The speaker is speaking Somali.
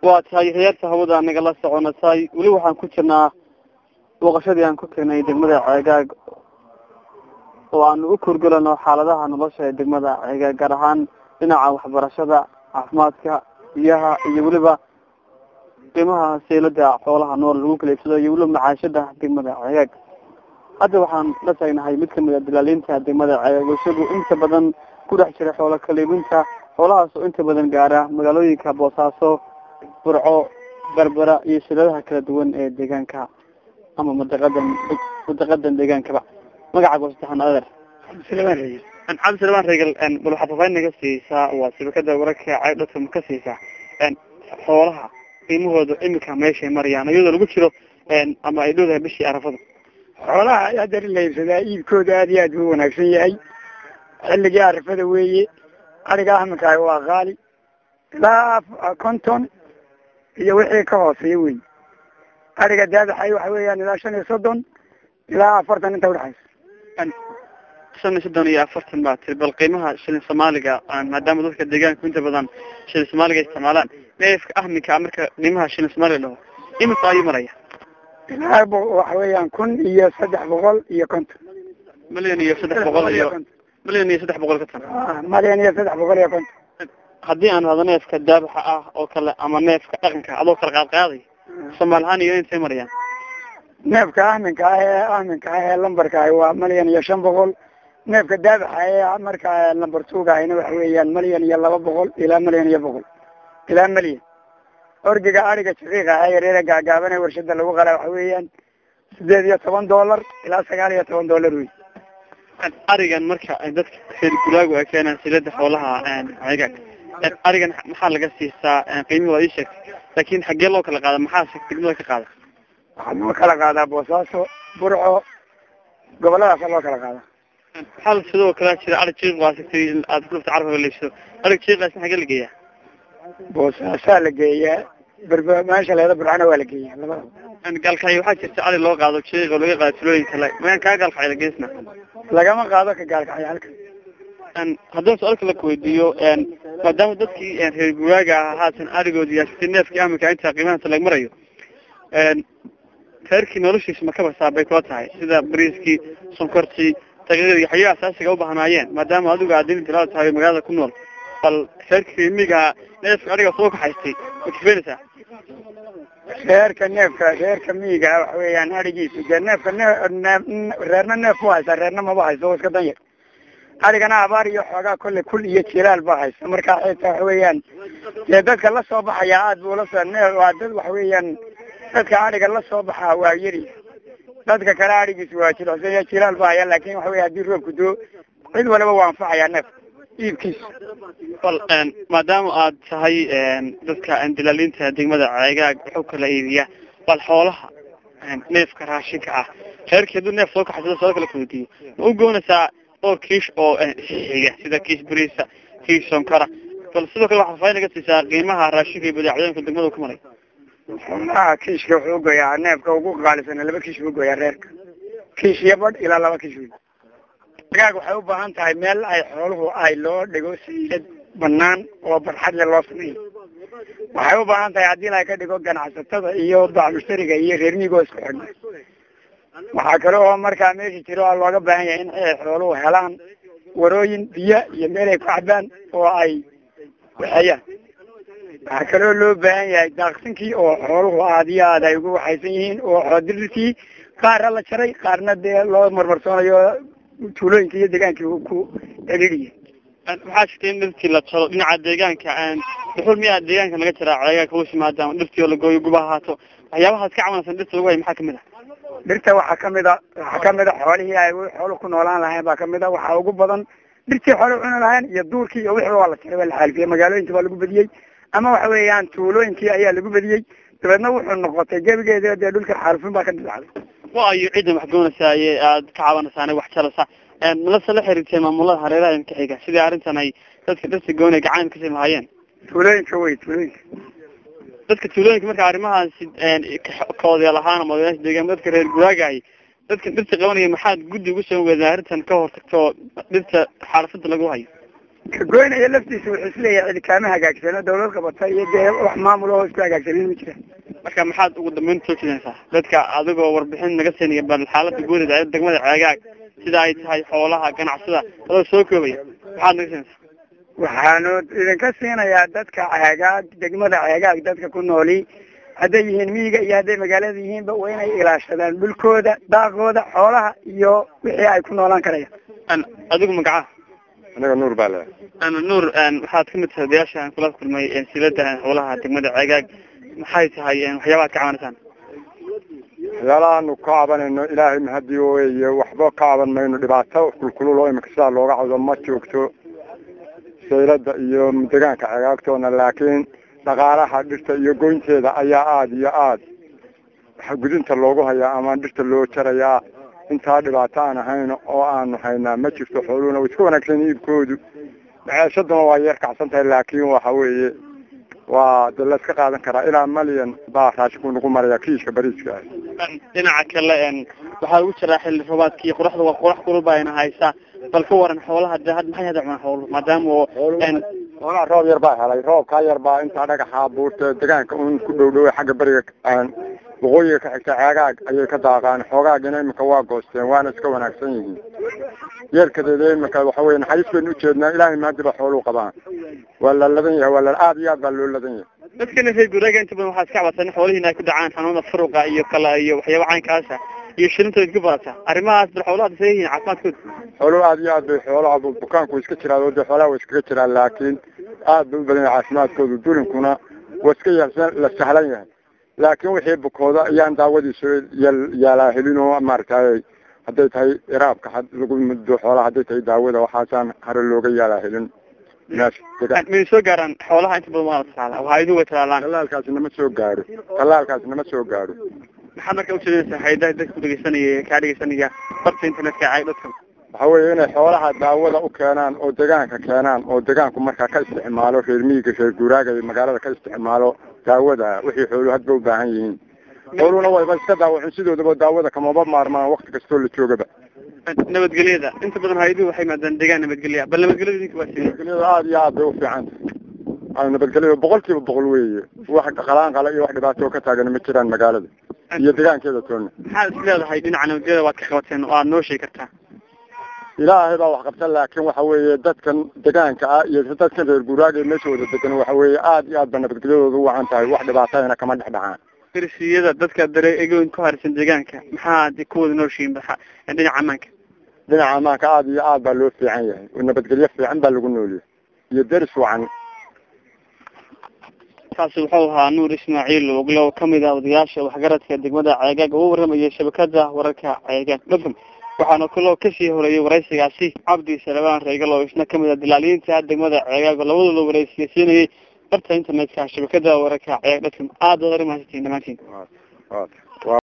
waa tahay heerta hawada nagala soconasay weli waxaan ku jirnaa booqashadii aan ku tagnay degmada ceegaag oo aanu u kurgelano xaaladaha nolosha ee degmada ceegaag gaar ahaan dhinaca waxbarashada caafimaadka biyaha iyo weliba qiimaha seylada xoolaha nool lagu kala iibsado iyo weliba macaashada degmada ceegaag hadda waxaan la taagnahay mid kamid a dilaaliinta degmada ceegaag isagu inta badan ku dhex jira xoola kaliibinta xoolahaas oo inta badan gaara magaalooyinka boosaaso burco berbera iyo shiladaha kala duwan ee deegaanka ama madaqadan madaqadan deegaankaba magacaaga wasaxan adeer cabdisalamaan reegel cabdisalamaan reegel bal waxaad faafaahin naga siisaa waa shabakada wararka caydhata ma ka siisaa xoolaha qiimahooda imika meeshay marayaan iyadoo lagu jiro ama ay dhowdahay bishii arafada xoolaha hadda la iibsadaa iibkooda aad iyo aad buu wanaagsan yahay xilligii arafada weeye ariga ahminkaah waa qaali ilaa konton iyo wixii ka hooseeya wey ariga daadaxay waxa weeyaan ilaa shan iyo soddon ilaa afartan inta udhexaysa shan iyo soddon iyo afartan baa tiri bal qiimaha shilin soomaaliga maadaama dadka deegaanku inta badan shilin soomaaliga isticmaalaan neefka ahminka marka qiimaha shilin soomaaliga dhaho imika ayuu maraya ilaa waxa weeyaan kun iyo saddex boqol iyo konton milyan iyo saddex boqol iyo milyan iyo saddex boqol ka tan malyan iyo saddex boqol iyo konton haddii aan hado neefka daabaxa ah oo kale ama neefka dhaqanka adoo kala qaad qaaday soomaal ahaan iyo intay marayaan neefka ahminka ah ee ahminka ah ee lambarka ah waa malyan iyo shan boqol neefka daabaxa ee markaa lambar tuuga ahayna waxa weeyaan malyan iyo laba boqol ilaa malyan iyo boqol ilaa malyan orgiga ariga shaqiiqa ah yareera gaagaaban ee warshada lagu qalaa waxa weeyaan sideed iyo toban dollar ilaa sagaal iyo toban dollar wey arigan marka ay dadka reer guraagu ay keenaan silada xoolaha ceegaag arigan maxaa laga siisaa qiimihi waa ii sheegtay laakin xaggee loo kala qaada maxaa degmada ka qaada waxaa loo kala qaadaa boosaaso burco goboladaasa loo kala qaada hal sidoo kale jira arig jiiq waa sigtay aad kulafta carabka leibsado arig jiiqaasna xagee la geeyaa boosaasaa la geeyaa berbe meesha leeda burcana waa la geeyaa labadaba gaalkacyo waxaa jirta ari loo qaado jiiq oo laga qaado tulooyin kale magaan kaa gaalkacyo la geesna lagama qaado ka gaalkacyo halka haddaan su-aalka la kuweydiiyo maadaama dadkii reer guraaga ah haatan arigoodi yaasitay neefkii aminka intaa qiimahaas lag marayo reerkii noloshiisa makaba saabay kula tahay sida bariiskii sonkortii daqiiqadii waxyaaba asaasiga ubahnaayeen maadaama adigu aad dini tilaada tahay magaalada ku nool bal reerkii miga neefka ariga soo kaxaystay ma kifeenaysaa reerka neefka reerka miyiga waxa weeyaan arigiisu dee neefka neef reerna neef bu haysaa reerna maba hayso o iska dan yar arigana abaar iyo xoogaa kolle kul iyo jilaal ba haysa marka xitaa waxa weeyaan dee dadka la soo baxaya aad buu lasoo neef waa dad waxa weeyaan dadka ariga la soo baxaa waa yari dadka kale arigiisu waa jilicsan iyo jilaal ba haya laakin waxa weya hadii roobku doo cid waliba waa anfacayaa neef iibkiisa bal maadaama aad tahay dadka dilaaliinta degmada ceegaag wuxuu kala iibiya bal xoolaha neefka raashinka ah reerkii hadduu neef soo kaxaysado soo kala kaweydiiyo ma u goonaysaa dhowr kiish oo xiga sida kiish bariisa kiish sonkora bal sidoo kale waxaad faain naga siisaa qiimaha raashinka iyo badeecadooyinka degmada ku maray xoolaha kiishka wuxuu ugoyaa neefka ugu qaalisana laba kiish buu ugoyaa reerka kiish iyo badh ilaa laba kiish wey agaag waxay u baahan tahay meel ay xooluhu ay loo dhigo siilad banaan oo barxad le loo sameeyo waxay u baahan tahay haddii la ka dhigo ganacsatada iyo bacmushtariga iyo reer miigoo isku xidhna waxaa kale oo markaa meesha jiro oo looga baahan yahay in ay xooluhu helaan warooyin biyo iyo meel ay ku cabaan oo ay waxeeyaan waxaa kaloo loo baahan yahay daaqsinkii oo xooluhu aad iyo aad ay ugu waxaysan yihiin oo xoodirirkii qaarna la jaray qaarna dee loo marmarsoonayo tuulooyinka iyo deegaankii ku celiiriye waxaa jirta in dhirtii la jaro dhinaca deegaanka dhuxul miyaa deegaanka laga jaraa ceegaanka hoos yimaadaan dhirtii oo lagooyo guba ahaato waxyaabahaas ka cawanaysan dhirta lagu hay maxaa kamid ah dhirta waxaa kamid a waxaa kamid a xoolihii ay xoolu ku noolaan lahayn baa kamid a waxaa ugu badan dhirtii xoolu cuni lahayn iyo duurkii iyo wixii waa la jaray waa la xaalifiyey magaalooyinka baa lagu bediyey ama waxa weeyaan tuulooyinkii ayaa lagu bediyey dabeedna wuxuu noqotay gebigeeda dee dhulka xaalifin baa ka dhilacday wa ayo ciddan wax goonaysaay aad ka cabanaysaa wax jaraysaa malase la xiriirtay maamulada hareeraha ka xiga sidii arrintan ay dadka dhirta goonay gacan kasi lahaayeen tuulooyinka wey tuulooyinka dadka tuulooyinka marka arrimahaasi kaodeel ahaan ama odayaasha deegaan dadka reer guraagahay dadka dhirta qabanaya maxaad guddi ugu soo weedaan arrintan ka hortagto dhirta xaalafada lagu hayo ka goynaya laftiisa wuxuu isleeyahay cidi kaama hagaagsano dawlad qabata iyo dee wax maamul oo isku hagaagsanin ma jira marka maxaad ugu dambeyn soo jeedinaysaa dadka adigoo warbixin naga siinaya bal xaalada guud ee degmada ceegaag sida ay tahay xoolaha ganacsada adoo soo koobaya maxaad naga siinaysaa waxaanu idinka siinayaa dadka ceegaag degmada ceegaag dadka ku nooli hadday yihiin miyiga iyo hadday magaalada yihiinba waa inay ilaashadaan dhulkooda daaqooda xoolaha iyo wixii ay ku noolaan karayaan adigu magacaha aniga nuur baa le nuur waxaad kamid tahay odayaasha aan kula kulmay silada xoolaha degmada ceegaag maxay tahay waxyaabaha ad ka cabanaysaan waxyaalahaanu ka cabanayno ilaahay mahadi weeye waxba ka caban mayno dhibaato kulkulul oo imika sidaa looga cawdo ma joogto saylada iyo degaanka cegaagtoona laakiin dhaqaalaha dhirta iyo goynteeda ayaa aada iyo aada gudinta loogu hayaa ama dhirta loo jarayaa intaa dhibaato aan ahayn oo aanu haynaa ma jirto xooluhuna way iska wanaagsan iibkoodu maceeshaduna waa yeer kacsan tahay laakiin waxa weeye waa de la iska qaadan karaa ilaa malyan baa raashinku nagu maraya kiishka bariiska ah dhinaca kale waxaa lagu jiraa xilli roobaadkii qoraxda waa qorax kulul baa ina haysaa bal ka waran xoolaha de had maxay hada cunaan xooluhu maadaama oo xoolaha roob yar baa helay roobkaa yar baa intaa dhagaxa buurta degaanka un ku dhow dhoway xagga beriga waqooyiga ka xigta ceegaag ayay ka daaqaan xoogaagina imika waa goosteen waana iska wanaagsan yihiin yeerkadeeda imika waxa weye naxariis baynu ujeednaa ilaahay maadiba xooluu qabaan waa la ladan yahay waa la aada iyo aad baa loo ladan yahay dadkana reer guuraaga inta badan waxaa iska cabatan in xoolihiina ay ku dhacaan xanuunada furuqa iyo kala iyo waxyaaba caynkaasa iyo shilintooda iska badata arrimahaas bal xoolaha see yihiin caafimaadkooda xooluhu aada iyo aad bay xoolaha bukaanku iska jiraan oo dee xoolaha way iskaga jiraan laakiin aad bay u badan yahay caafimaadkoodu durinkuna waa iska yaalsan la sahlan yahay laakiin wixii bukooda ayaan daawadiisa yaalaa helin oo maaragtay hadday tahay iraabka lagu muddo xoolaha hadday tahay daawada waxaasaan hare looga yaalaa helin may soo gaaraan xoolaha inta badan waa la talaala waa idu way talaalaan talaalkaasi nama soo gaaro talaalkaasi nama soo gaaro maxaad marka ujeedinaysaa hayadaha dadka ku dhegeysanaya kaa dhegeysanaya barta internetka cay dadka waxa weeye inay xoolaha daawada u keenaan oo degaanka keenaan oo degaanku markaa ka isticmaalo reer miyiga reer guuraaga iyo magaalada ka isticmaalo daawada wixii xooluhu hadba u baahan yihiin xooluhuna wayba iska daawacin sidoodaba daawada kamaba maarmaan wakti kastoo la joogaba nabadgelyada inta badan hay-aduhu waxay maadaan degaan nabadgelya bal nabadgelyada idinka waa sidee nabadgelyada aada iyo aad bay u fiican tahay nabadgelyada boqol kiiba boqol weeye wax qalaan qala iyo wax dhibaato ka taagan ma jiraan magaalada iyo degaankeeda toona maxaad is leedahay dhinaca nabadgelyada waad ka qabateen oo aad noo sheegi kartaa ilaahay baa wax qabta laakiin waxa weeye dadkan degaanka ah iyo dadkan reer guuraaga meesha wada degan waxa weeye aada iyo aad ba nabadgelyadooda u wacan tahay wax dhibaatayna kama dhex dhacaan firsiyada dadka dare egoyn ku harsan deegaanka maxaad kuwada nooshiin dhinaca amaanka dhinaca amaanka aada iyo aad baa loo fiican yahay oo nabadgelyo fiican baa lagu noolyahay iyo deris wacan kaasi wuxuu ahaa nuur ismaaciil ogle oo kamid ah odayaasha waxgaradka degmada ceegaag oo u waramayay shabakada wararka ceegaag dafm waxaana kaloo kasii horeeyay waraysigaasi cabdi salabaan reegal oo isna kamid ah dilaaliyiinta degmada ceegaag oo labadooda waraysiya barta internetka shabakada wararka ceegaag dafm aada wad arrimahastiin dhamaantiin